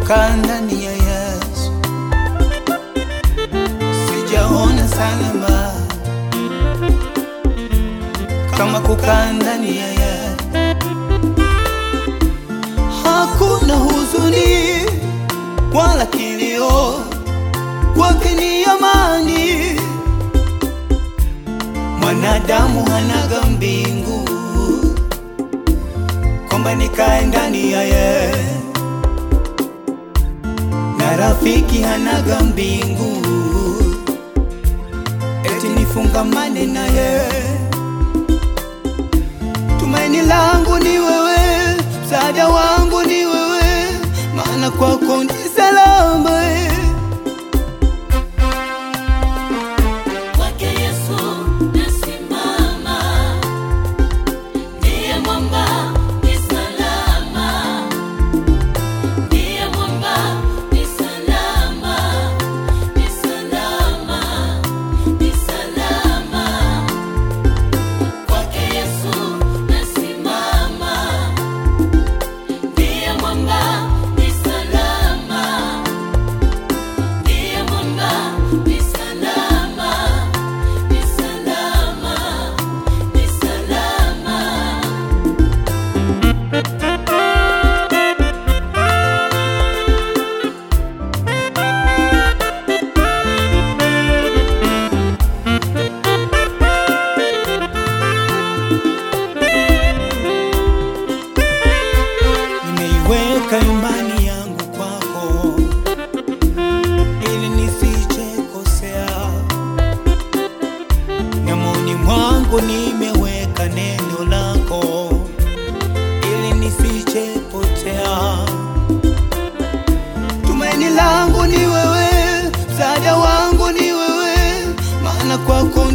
kukaa ndani ya Yesu, sijaona salama kama kukaa ndani ya Yesu. Hakuna huzuni wala kilio, kwake ni amani. Mwanadamu hanaga mbingu kwamba nikae ndani ya yeye, na rafiki hanaga mbingu eti nifungamane na yeye. Tumaini langu ni wewe, msaada wangu ni wewe, maana kwako ni salama. Kwake Yesu nasimama, ndiye mwamba ni salama, ndiye mwamba ni salama, ni salama, ni salama. Kwake Yesu nasimama, ndiye mwamba ni salama, ndiye mwamba ni salama, ni salama, ni salama. Nimeiweka imani yangu kwako ili nisije kosea, nyamoni mwangu nimeweka neno lako ili nisije potea. Tumaini langu ni wewe, msaada wangu ni wewe, maana kwako